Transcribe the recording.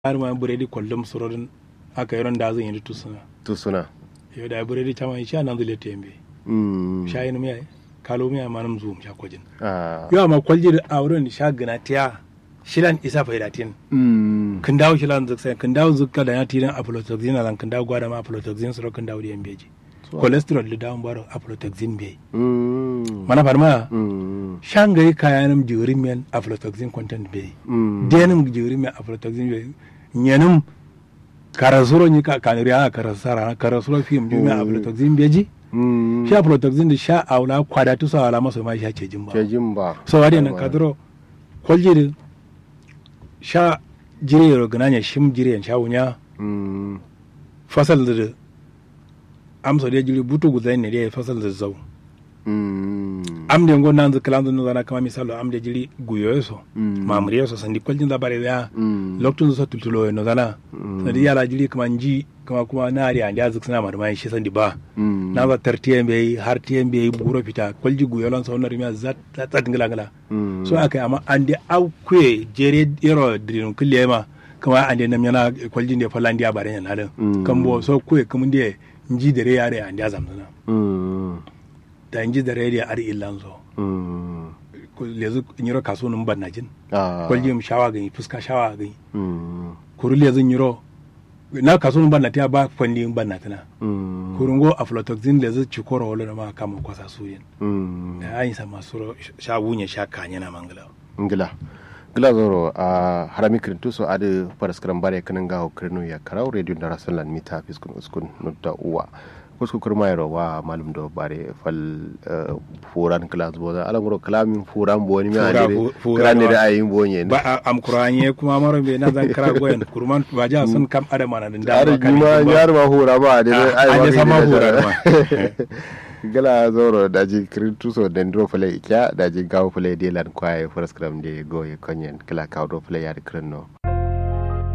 har ma buredi kollum surodin aka yaron da zan yi tusuna tusuna yo da buredi chama sha nan zule tembe mm sha yin miya kalo miya manam zum sha kojin ah yo amma kwalji da auren sha gana tiya shilan isa faidatin mm kin dawo shilan zuk sai kin dawo zuk da ya tiran aflatoxin lan kin dawo gwada ma aflatoxin suro kin dawo da yambeji cholesterol da dawo baro aflatoxin be mm mana farma mm shangai kayanum jirin men aflatoxin content be mm denum jirin men aflatoxin be nyenum karasuro ni ka kaniriya karasara karasuro film jumi Mm. aflatoxin beji mm sha aflatoxin da sha aula kwada tu sa ala maso ma sha ce jimba ke jimba so wadi nan kadro kwaljiri sha jire ro gananya shim jire sha wunya mm fasal da amso da jiri butu guzai ne da fasal da zau mm am de ngon nan zakalan zan zana kama misalo am de jiri guyo so Mm. mamriyo so sandi kwaljin da bare ya mm loktun so tultulo no zana Mm. sandi yala jiri kama nji kama kuma na ari andi azik suna marmai shi sandi ba mm na ba tartiyen bai har tiyen bai buro fita kwalji guyo lan so na rimiya zat zat ngala ngala mm so aka yi amma an da aukwe jere yaro dirin kulle ma kama an da nam yana kwaljin da falan da bare yana halin Mm. kan bo so kwe kuma da nji dare yare an da zamzana mm da nji dare da ar illan so mm Ko lezu nyiro kaso nun ban najin ah kwaljin shawa gani fuska shawa gani mm kuru lezu nyiro na kaso nun ban natiya ba kwandi ban natina mm kurungo aflatoxin lezu chikoro wala ma kama kwasa suyin mm da ayin sa masu sha wunye sha kanya na mangala ngila ngila zoro a harami kirintu so ade paraskram bare kanin gaho kirinu ya karau radio da rasullan mita fiskun uskun nutta uwa kusku kurma yaro wa malum do bare fal eh, furan kala zuwa da alan goro kalamin furan boni mi Fura- ade fu- fura kala ne wa- da ayin bonye ne ba a- am kuranye kuma maro be na zan kira goyen kurman ba ja sun kam adama na da are juma yar ma hura ba de Ah, ai an yi sama hura ma. gala zoro daji kirintu so dendro fale ikya daji gawo fale de lan kwaye paraskram de goye konyen kala kawo do fale ya de kirino